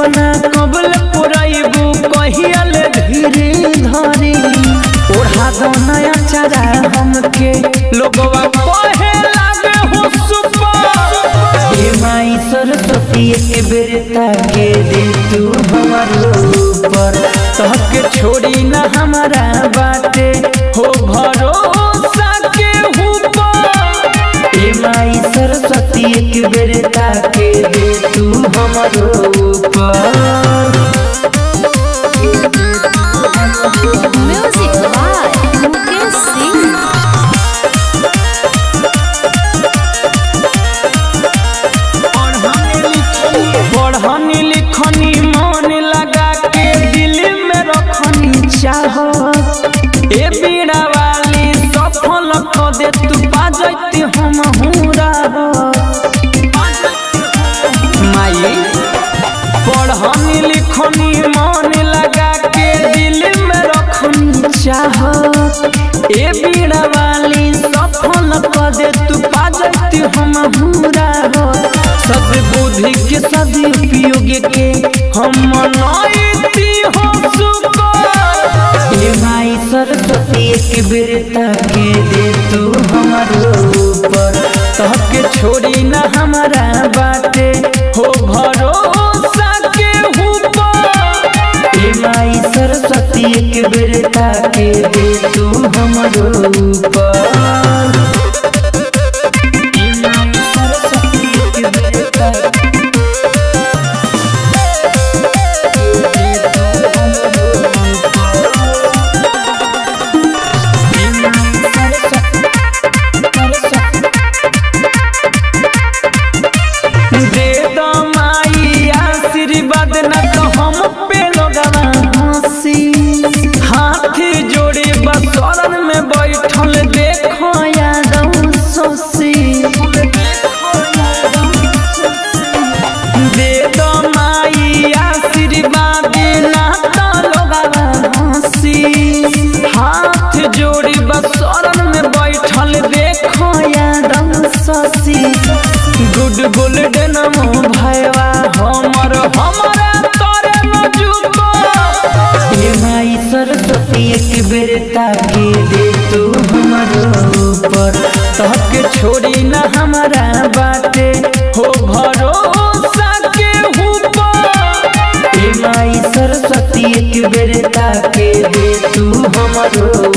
सपना कबल पुरैबू कहियल धीरे धरी ओढ़ा दो नया चारा हमके लोगवा कहे लागे हो सुपर हे माई सरस्वती एक बेर ताके दे तू हमारो ऊपर तहके छोड़ी ना हमारा बाटे हो भरोसा के ऊपर हे माई सरस्वती एक बेर ताके दे तू हमारो ऊपर Music by Mukesh Singh. पढ़नी लिखनी मन लगा के दिल में रखनी चाह ए बीड़ा वाली सफल क दे तू बाजती हम हुरा माई पढ़नी लिखनी मन लगा के दिल में रखनी चाह ए बीड़ा वाली सफल क दे तू बाजती हम हुरा सब बुद्धि के सदुपयोग के हम मनाइती हो सुकर हे माई सरस्वती एक बेर ताके दे तू हमारो ऊपर तहके छोड़ी ना हमारा बाटे हो भरोसा के ऊपर हे माई सरस्वती एक बेर ताके दे तू हमारो ऊपर हे माई सरस्वती एक बेर ताके दे दो माई आशीर्वाद न तो हम पे लोगवा हंसी हाथ जोड़े बसरन में बैठल देखो यादव सोसी दे दो माई आशीर्वाद ना तो लोगवा हंसी हाथ जोड़ी बसरन में बैठल देखो यादव सोसी गुड गोल्डन मो भैया हमर हमरा तोरे मजुबो हे माई सरस्वती एक बेर ताके दे तू हमरो ऊपर तहके छोड़ी ना हमारा बाटे हो भरोसा के ऊपर हे माई सरस्वती एक बेर ताके दे तू हमरो